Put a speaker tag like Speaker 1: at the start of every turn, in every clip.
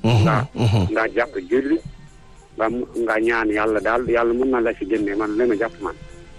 Speaker 1: nga nga jàpp julli nga nga ñaan yàlla daal yàlla mën na la si génne man la ma jàpp man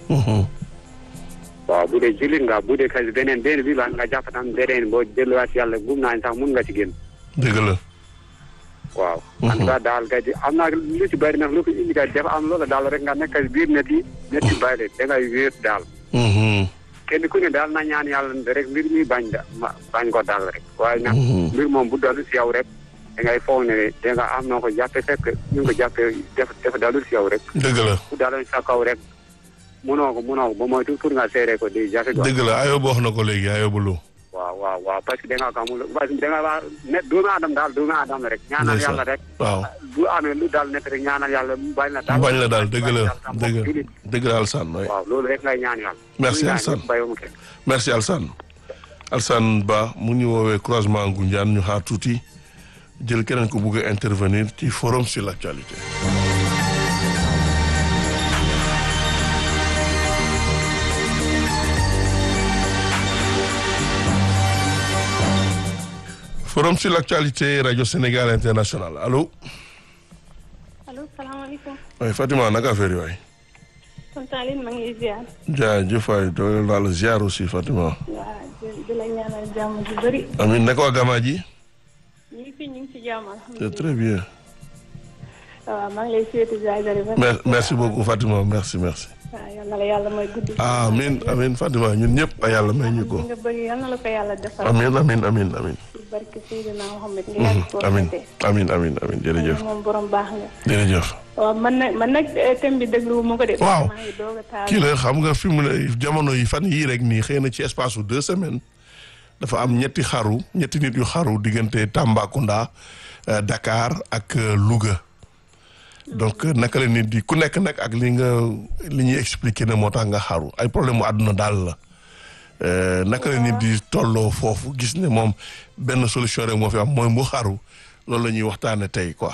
Speaker 1: waaw bu dee jullit nga bu dee kasi beneen benn bi la nga jàpp tam beneen boo delluwaat si yàlla gum naa sax mun nga si génn
Speaker 2: dëgg la
Speaker 1: waaw en tout cas daal kay am naa lu ci bëri nag lu ko indi kay dafa am loola daal rek nga nekk biir net yi net yi bàyyi da ngay wéet daal kenn ku ne daal na ñaan yàlla rek mbir mi bañ da bañ ko daal rek waaye nag mbir moom bu dalu si yow rek da ngay foog ne da nga am noo ko jàppe fekk ñu ko jàppe def def dalul si yow rek
Speaker 2: dëgg la
Speaker 1: bu daloon sa kaw rek munoo ko munoo ko ba moytu pour nga seere ko di jafe ko
Speaker 2: dëgg la ayoo wax na ko léegi ayoo bu lu
Speaker 1: waaw waaw waaw parce que da nga xamul parce que da nga waa net doomu aadama daal doomu aadama rek ñaanal yàlla rek
Speaker 2: waaw
Speaker 1: bu amee lu daal net rek ñaanal yàlla bañ la daal
Speaker 2: bañ la daal dëgg la dëgg dëgg la Alsane waay
Speaker 1: waaw loolu rek ngay ñaan yàlla
Speaker 2: merci Alsane merci Alsane Alsane Ba mu ñu woowee croisement Ngoundiane ñu xaar tuuti jël keneen ko bugg a intervenir ci forum sur l'actualité forum sur l'actualité radio Sénégal international allo.
Speaker 3: allo salaamaaleykum.
Speaker 2: oui Fatima naka affaire yi waay.
Speaker 3: tonton Aline maa ngi lay ziar.
Speaker 2: jaajëf waay doole naa la ziar aussi Fatima.
Speaker 3: waaw di la ñaanal jàmm ju bëri.
Speaker 2: amiin naka waa Gama ji.
Speaker 3: ñu ngi fi ñu ngi ci jàmm
Speaker 2: c'est très bien.
Speaker 3: waaw maa ngi lay souhaiter jaajëf.
Speaker 2: merci beaucoup Fatima merci merci.
Speaker 3: waaw yal na la yàlla may guddi.
Speaker 2: amiin amiin Fatima ñun ñëpp a yàlla may ñu ko.
Speaker 3: nga bëgg yal na la ko yàlla defal.
Speaker 2: amiin amiin amiin amiin.
Speaker 3: ci barke Seydina Mohamed nga yàgg koo
Speaker 2: amiin
Speaker 3: fekkee.
Speaker 2: amiin amiin amiin jërëjëf.
Speaker 3: moom borom baax nga.
Speaker 2: jërëjëf.
Speaker 3: waaw man nag man nag thème bi déglu ma ko de.
Speaker 2: waaw
Speaker 3: maa ngi doog a taal.
Speaker 2: kii la xam nga fi mu ne jamono yi fan yii rek nii xëy na ci espace su deux semaines dafa am ñetti xaru ñetti nit yu xaru diggante Tambacounda euh, Dakar ak euh, Louga donc euh, naka la nit di ku nekk nag ak li nga li ñuy expliquer ne moo tax nga xaru ay problème mu àdduna daal la Euh, naka la nit di tolloo foofu gis ne moom benn solution rek moo fi am mooy mu xaru loolu la ñuy waxtaane tey quoi.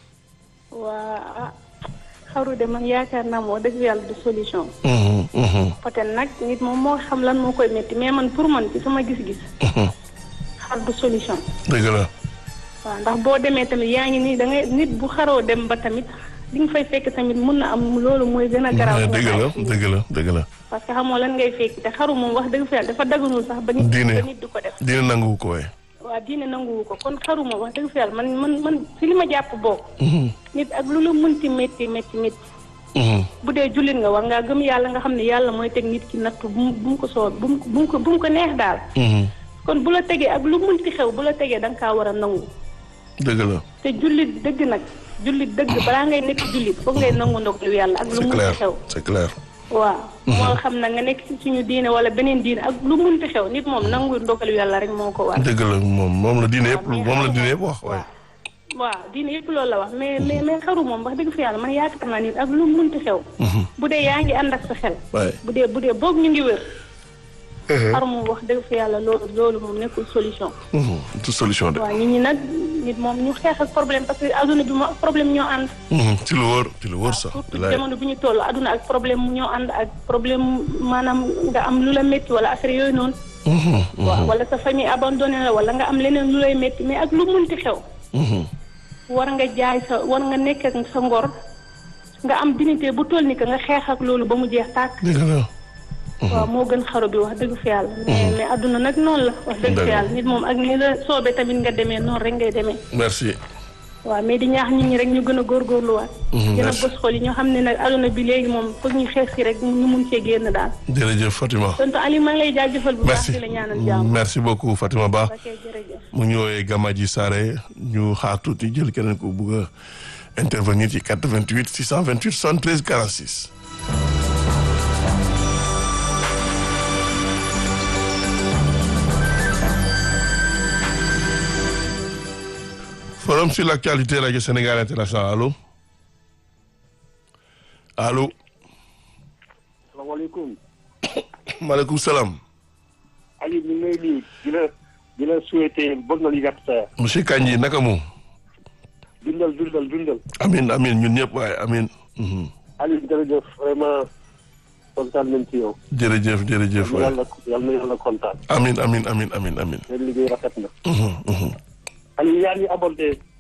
Speaker 3: waa ah xaru de man yaakaar naa moo dëgg yàlla du solution.
Speaker 2: Mhm, mhm,
Speaker 3: peut-être nag nit moom moo xam lan moo koy métti mais man pour man ci sama gis-gis.
Speaker 2: mhm.
Speaker 3: xar du solution.
Speaker 2: dëgg la.
Speaker 3: waaw ndax boo demee tamit yaa ngi nii da ngay nit bu xaroo dem ba tamit li nga fay fekk tamit mun na am loolu mooy gën a garaaw.
Speaker 2: Eh, dëgg la dëgg la dëgg la.
Speaker 3: parce que xamoo lan ngay fekk te xaru moom wax dëgg fa yàlla dafa daganul sax ba nit
Speaker 2: Diine.
Speaker 3: ba nit du ko def.
Speaker 2: dina nangu ko waaye.
Speaker 3: waaw diine nanguwu ko kon xaru moom wax dëgg fa yàlla man man man si li ma jàpp boobu. nit ak lu la mënti métti métti métti. bu dee jullit nga war ngaa gëm yàlla nga xam ne yàlla mooy teg nit ki nattu bu mu bu mu ko soo bu mu bu mu ko bu mu ko neex daal. kon bu la tegee ak lu mënti xew bu la tegee da nga kaa war a nangu.
Speaker 2: dëgg la.
Speaker 3: te jullit dëgg nag jullit dëgg balaa ngay nekk jullit foog ngay nangu ndogalu yàlla ak lu
Speaker 2: c'est
Speaker 3: mënti
Speaker 2: clair
Speaker 3: xew.
Speaker 2: c'est clair.
Speaker 3: waaw moo xam na nga nekk ci suñu diine wala beneen diine ak lu mënti xew nit moom nangu ndogalu yàlla rek moo ko war.
Speaker 2: dëgg la moom moom la diine yëpp
Speaker 3: mais
Speaker 2: moom la
Speaker 3: xaru
Speaker 2: diine
Speaker 3: moom-
Speaker 2: yëpp wax waaye.
Speaker 3: waaw diine yëpp loolu la wax mais mais mais xaru moom wax dëgg fa yàlla man yaakaar naa nit ak lu mënti xew. bu dee yaa ngi ànd ak sa xel.
Speaker 2: waaye.
Speaker 3: bu dee bu dee boog ñu ngi wér. xaru moom wax dëgg fa yàlla loolu loolu moom nekkul solution.
Speaker 2: tout solution de.
Speaker 3: waaw nit ñi nag nit moom ñu xeex ak problème parce que adduna bi moom ak problème ñoo ànd.
Speaker 2: ci lu wóor ci lu wóor sax.
Speaker 3: surtout
Speaker 2: bilaay.
Speaker 3: jamono bi ñu toll adduna ak problème mu ñoo ànd ak problème maanaam nga am lu la métti wala affaire yooyu noonu. waaw wala sa famille abandonné la wala nga am leneen lu lay métti mais ak lu munti xew. war nga jaay sa war nga nekk ak sa ngor nga am dignité bu toll ni que nga xeex ak loolu ba mu jeex tàkk.
Speaker 2: dëgg la.
Speaker 3: waaw moo gën xaru bi wax dëgg fa yàlla. mais mais adduna nag noonu la. wax dëgg fa
Speaker 2: Dëgg la.
Speaker 3: yàlla nit moom ak ni la soobee tamit nga demee noonu rek ngay demee.
Speaker 2: merci.
Speaker 3: waaw mais di ñaax nit ñi rek ñu gën a góorgóorluwaat.
Speaker 2: Mhm,
Speaker 3: gën a
Speaker 2: merci.
Speaker 3: bës xol yi ñoo xam ne nag adduna bi léegi moom foog ñu xeex si rek ñu mun cee génn daal.
Speaker 2: jërëjëf Fatima.
Speaker 3: tonton Aliou maa ngi lay jaajëfal bu baax
Speaker 2: merci
Speaker 3: di la ñaanal jàmm.
Speaker 2: merci beaucoup Fatima Ba.
Speaker 3: ok jërëjëf.
Speaker 2: mu ñu woowee Gamaji Sare ñu xaar tuuti jël keneen ko bugg a intervenir ci 88 628 73 46. forum sur l'actualité radio Sénégal international allo allo
Speaker 1: salaamaaleykum
Speaker 2: maaleykum salaam
Speaker 1: Aliou ñu ngi lay nuyu di la di la souhaiter bon anniversaire
Speaker 2: monsieur Kandji naka mu
Speaker 1: dundal dundal dundal
Speaker 2: amin amin ñun ñëpp waaye amin Mhm.
Speaker 1: Aliou jërëjëf vraiment kontaan nañ ci yow
Speaker 2: jërëjëf jërëjëf waay
Speaker 1: yàlla yal na yàlla kontaan
Speaker 2: amin amin amin amin amin
Speaker 1: seen liggéey rafet na
Speaker 2: Mhm, mhm.
Speaker 1: Aliou yaa ngi abordé